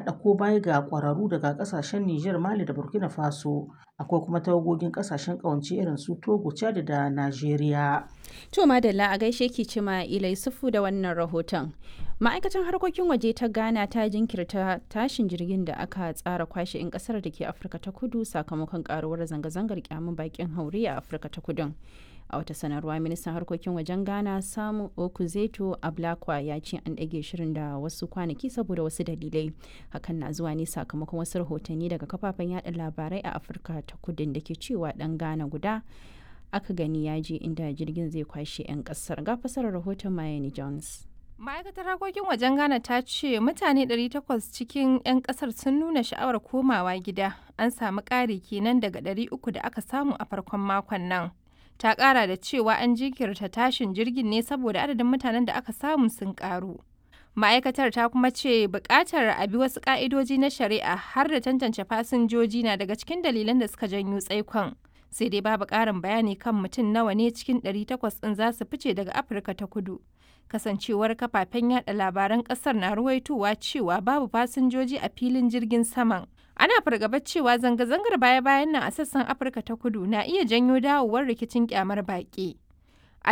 haɗa ko baya ga ƙwararru daga ƙasashen Nijar, Mali da Burkina Faso. Akwai kuma tawagogin ƙasashen ƙawance irin su Togo, Chad da Najeriya. To Madalla a gaishe ki cima Ilai Sufu da wannan rahoton. Ma'aikatan harkokin waje ta Ghana ta jinkirta tashin jirgin da aka tsara kwashe 'yan kasar da ke Afirka ta Kudu sakamakon karuwar zanga-zangar kyamun bakin haure a Afirka ta Kudun. a wata sanarwa ministan harkokin wajen ghana samu okuzeto ablakwa ya ce an ɗage shirin da wasu kwanaki saboda wasu dalilai hakan na zuwa ne sakamakon wasu rahotanni daga kafafen yada labarai a afirka ta kudin da ke cewa ɗan ghana guda aka gani ya je inda jirgin zai kwashe 'yan ƙasar ga fasarar rahoton mayani jones ma'aikatar harkokin wajen ghana ta ce mutane 800 cikin 'yan kasar sun nuna sha'awar komawa gida an samu ƙari kenan daga 300 da aka samu a farkon makon nan ta kara da cewa an jinkirta tashin jirgin ne saboda adadin mutanen da aka samu sun karu ma'aikatar ta kuma ce bukatar a bi wasu ka'idoji na shari'a har da tantance fasinjoji na daga cikin dalilan da suka janyo tsaikon sai dai babu karin bayani kan mutum nawa ne cikin 800 ɗin za su fice daga afirka ta kudu kasancewar kafafen yada labaran kasar na ruwaitowa cewa babu fasinjoji a filin jirgin saman ana fargabar cewa zanga-zangar baya-bayan nan a sassan afirka ta kudu na iya janyo dawowar rikicin kyamar baƙi a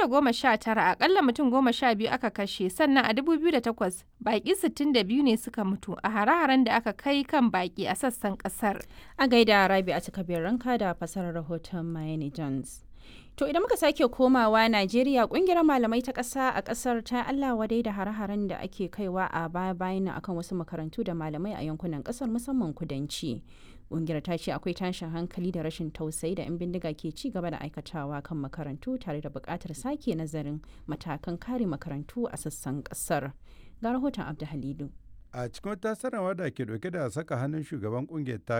2019 akalla mutum goma sha biyu aka kashe sannan a 2008 baƙi 62 ne suka mutu a hare-haren da aka kai kan baƙi a sassan ƙasar a gaida rabi a cikabin ranka da fasarar rahoton Miami Jones. To idan muka sake komawa Najeriya kungiyar malamai ta ƙasa a ƙasar ta Allah wadai da hare-haren da ake kaiwa a baya-bayan akan wasu makarantu da malamai a yankunan ƙasar musamman kudanci. Kungiyar ta ce akwai tashin hankali da rashin tausayi da 'yan bindiga ke ci gaba da aikatawa kan makarantu tare da buƙatar sake nazarin matakan kare makarantu a sassan ƙasar. Ga rahoton Abdu Halilu. a cikin wata sanarwa da ke dauke da saka hannun shugaban kungiyar ta